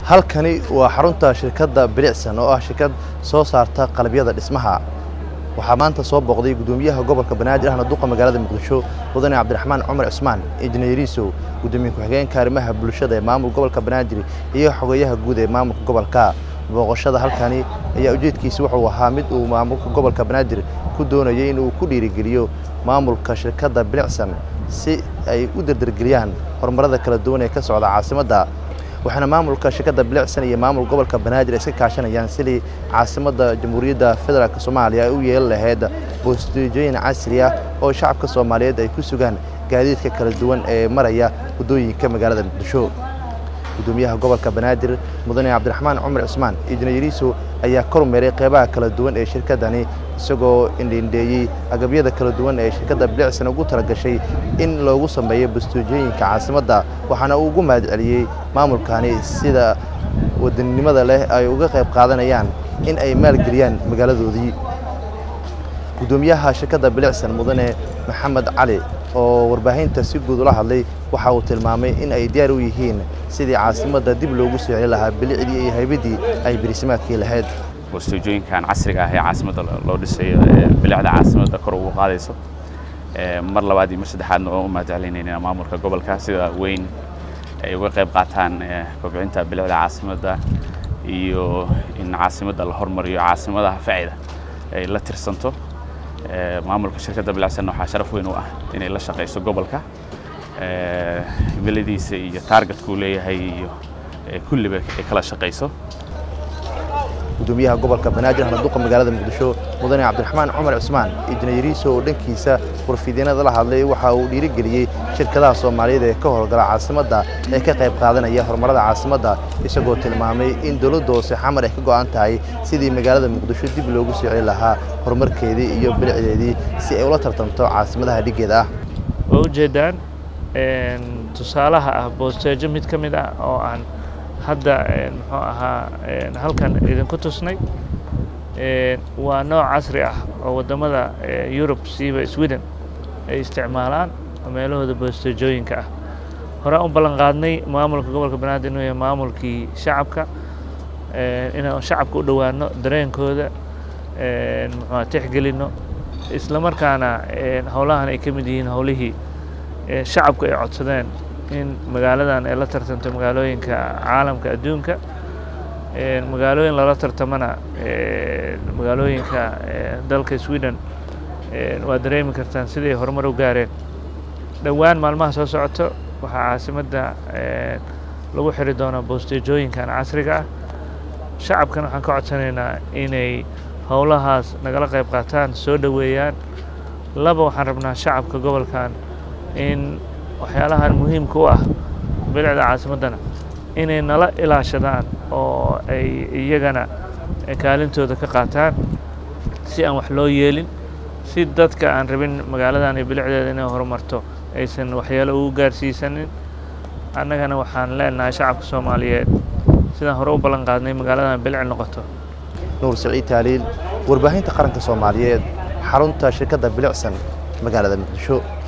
halkani waa xarunta shirkadda bilicsan oo ah shirkad soo saarta qalabyada dhismaha waxaa maanta soo booqday gudoomiyaha gobolka banaadir ahna duqa magaalada muqdisho mudane cabdiraxmaan cumar cismaan injineeriisow gudoomiye ku-xigeenka arrimaha bulshada ee maamulka gobolka banaadir iyo xogeyaha guud ee maamulka gobolka booqashada halkani ayaa ujeedkiisa wuxuu ahaa mid uu maamulka gobolka banaadir ku doonayay in uu ku dhiirigeliyo maamulka shirkadda bilicsan si ay u dardargeliyaan horumarada kala duwan ee ka socda caasimadda waxaana maamulka shirkadda bilicsan iyo maamul gobolka banaadir iska kaashanayaan sidii caasimadda jamhuuriyadda federaalk soomaaliya ay u yeeli lahayd boostijooyin casri ah oo shacabka soomaaliyeed ay ku sugaan gaadiidka kala duwan ee maraya waddooyinka magaalada muqdisho gudoomiyaha gobolka banaadir mudane cabdiraxmaan cumar cismaan injineeriiso ayaa kormeeray qeybaha kala duwan ee shirkaddani isagoo indhiindheeyey agabyada kala duwan ee shirkadda bilicsan ugu talagashay in loogu sameeyo bastuujooyinka caasimadda waxaana uu ugu mahad celiyey maamulkani sida wadaninimada leh ay uga qayb qaadanayaan in ay maalgeliyaan magaaladoodii gudoomiyaha shirkadda bilicsan mudane maxamed cali oo warbaahinta si guud ula hadlay waxa uu tilmaamay in ay diyaar u yihiin sidii caasimadda dib loogu soo celi lahaa bilicdii iyo haybadii ay birisimaadkii lahayd boostooyinkan casriga ah ee caasimadda loo dhisayo bilicda caasimadda kor ugu qaadayso mar labaad iyo mar saddexaadna oo u mahadcelinayna maamulka gobolka sida weyn ay uga qayb qaataan kobcinta bilicda caasimadda iyo in caasimadda la hormariyo caasimadaha facida ay la tirsanto maamulka shirkadda bilicsanna waxaa sharaf weyn u ah inay la shaqayso gobolka himiladiisa iyo taargetkuu leeyahay iyo kulliba ay kala shaqayso gudoomiyaha gobolka banaadir ahna duqa magaalada muqdisho mudane cabdiraxmaan cumar cismaan injineeriiso oo dhankiisa warfidyeenada la hadlay waxa uu dhiirigeliyey shirkadaha soomaaliyeed ee ka howlgala caasimadda ee ka qayb qaadanaya horumarada caasimadda isagoo tilmaamay in dowladda hoose xamar ay ka go'an tahay sidii magaalada muqdisho dib loogu soo celi lahaa horumarkeedii iyo bilicdeedii si ay ula tartamto caasimadaha dhiggeeda ah waa ujeedaan tusaalaha ah boosteejo mid ka mid ah oo aan hadda muxuu ahaa halkan idinku tusnay waa nooc casri ah oo waddamada yurub siiba sweden ay isticmaalaan meelahooda boostejooyinka ah horaan u ballan qaadnay maamulka gobolka banaadir inuu yahay maamulkii shacabka inaan shacabka u dhowaano dareenkooda muxua tixgelino isla markaana howlahan ay ka mid yihiin howlihii shacabku ay codsadeen in magaaladan ay la tartanto magaalooyinka caalamka adduunka magaalooyin lala tartamana magaalooyinka dalka sweden waa dareemi kartaan siday horumar u gaareen dhowaan maalmaha soo socoto waxaa caasimadda lagu xiri doonaa boostejooyinkan casriga ah shacabkan waxaan ka codsanaynaa inay howlahaas nagala qayb qaataan soo dhoweeyaan laba waxaan rabnaa shacabka gobolkan in waxyaalahan muhiimka u ah bilicda caasimaddana inay nala ilaashadaan oo ay iyagana kaalintooda ka qaataan si aan wax loo yeelin si dadka aan rabin magaaladan iyo bilicdeeda inay horumarto aysan waxyaalo ugu gaarsiisanin annagana waxaan leenahay shacabka soomaaliyeed sidaan hore u ballan qaadnay magaaladan bilic noqoto nuur siciid taaliil warbaahinta qaranka soomaaliyeed xarunta shirkadda bilicsan magaalada muqdisho